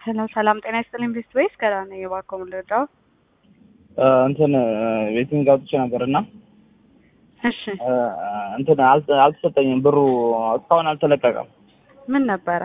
ሄሎ ሰላም ጤና ይስጥልኝ ቤስት ወይስ ከዳነ የባኮ ምልዳው እንትን ቤቲንግ አውጥቼ ነበር እና እሺ እንትን አልተ- አልተሰጠኝም ብሩ እስካሁን አልተለቀቀም። ምን ነበረ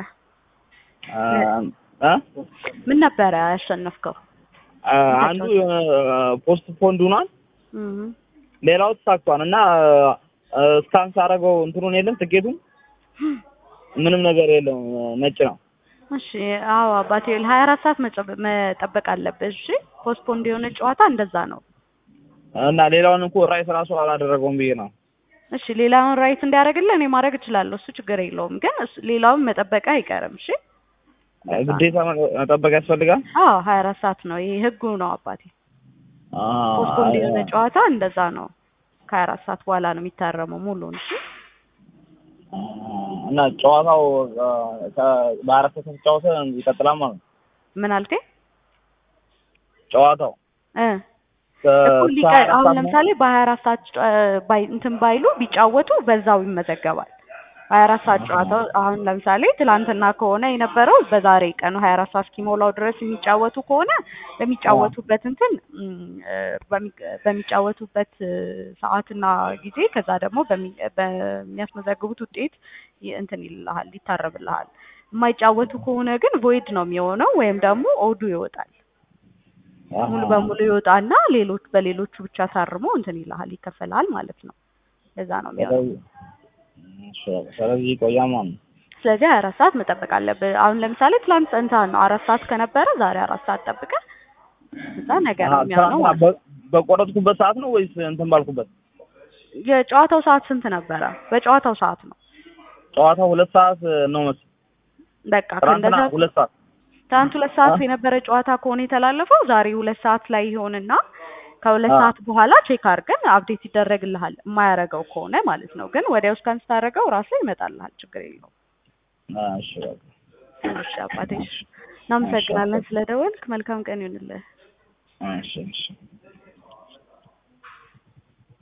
እ? ምን ነበረ ያሸነፍከው? አንዱ ፖስት ፖንድ ሆኗል፣ እህ ሌላው ተሳክቷል እና ስካን ሳደርገው እንትኑን የለም ትኬቱን ምንም ነገር የለም ነጭ ነው። እሺ አዎ አባቴ ሀያ አራት ሰዓት መጨበ- መጠበቅ አለብህ። እሺ ፖስትፖንድ የሆነ ጨዋታ እንደዛ ነው። እና ሌላውን እኮ ራይት ራሱ አላደረገውም ብዬ ነው። እሺ ሌላውን ራይት እንዲያደርግልህ እኔ ማድረግ እችላለሁ። እሱ ችግር የለውም። ግን እሱ- ሌላውን መጠበቅ አይቀርም። እሺ ግዴታ መጠበቅ ያስፈልጋል። አዎ ሀያ አራት ሰዓት ነው። ይሄ ህጉ ነው አባቴ። ፖስትፖንድ የሆነ ጨዋታ እንደዛ ነው። ከሀያ አራት ሰዓት በኋላ ነው የሚታረመው ሙሉን። እሺ እና ጨዋታው በአራት ሰዓት ከተጫወተ ይቀጥላል ማለት ነው። ምን አልከኝ? ጨዋታው እ ከ- እኩል ሊቀ ከሀያ አራት አሁን ሰዓት ለምሳሌ በሀያ አራት ሰዓት ጨ- ባይ እንትን ባይሉ ቢጫወቱ በዛው ይመዘገባል። ሀያ አራት ሰዓት ጨዋታው አሁን ለምሳሌ ትላንትና ከሆነ የነበረው በዛሬ ቀኑ ሀያ አራት ሰዓት እስኪሞላው ድረስ የሚጫወቱ ከሆነ በሚጫወቱበት እንትን እም፣ እ፣ በሚ- በሚጫወቱበት እ፣ ሰዓትና ጊዜ ከዛ ደግሞ በሚ- በሚያስመዘግቡት ውጤት ይ- እንትን ይልልሃል ይታረብልሃል። የማይጫወቱ ከሆነ ግን ቮይድ ነው የሚሆነው ወይም ደግሞ ኦዱ ይወጣል። ሙሉ በሙሉ ይወጣና ሌሎች በሌሎቹ ብቻ ታርሞ እንትን ይልሃል ይከፈልሃል ማለት ነው። ለዛ ነው የሚሆነው። ስለዚህ እሺ፣ ስለዚህ ይቆያል ማለት ነው። ስለዚህ ሀያ አራት ሰዓት መጠበቅ አለብህ። አሁን ለምሳሌ ትላንት ጸንተሃል ነው አራት ሰዓት ከነበረ ዛሬ አራት ሰዓት ጠብቀህ እዛ ነገ ነው አሀ፣ የሚሆነው ማለት ነው። በ- በቆረጥኩበት ሰዓት ነው ወይስ እንትን ባልኩበት? የጨዋታው ሰዓት ስንት ነበረ? በጨዋታው ሰዓት ነው። ጨዋታው ሁለት ሰዓት ነው መሰለኝ። በቃ ትናንትና ከእንደዛ ሁለት ሰዓት ትናንት ሁለት ሰዓት አ? የነበረ ጨዋታ ከሆነ የተላለፈው ዛሬ ሁለት ሰዓት ላይ ይሆንና ከሁለት አ። ሰዓት በኋላ ቼክ አድርገን አፕዴት ይደረግልሃል። የማያረገው ከሆነ ማለት ነው። ግን ወዲያው እስካን ስታደርገው ራስህ ይመጣልሃል። ችግር የለውም። እሺ በቃ እሺ አባቴ፣ እሺ። እናመሰግናለን ስለደወልክ። መልካም ቀን ይሁንልህ። እሺ እሺ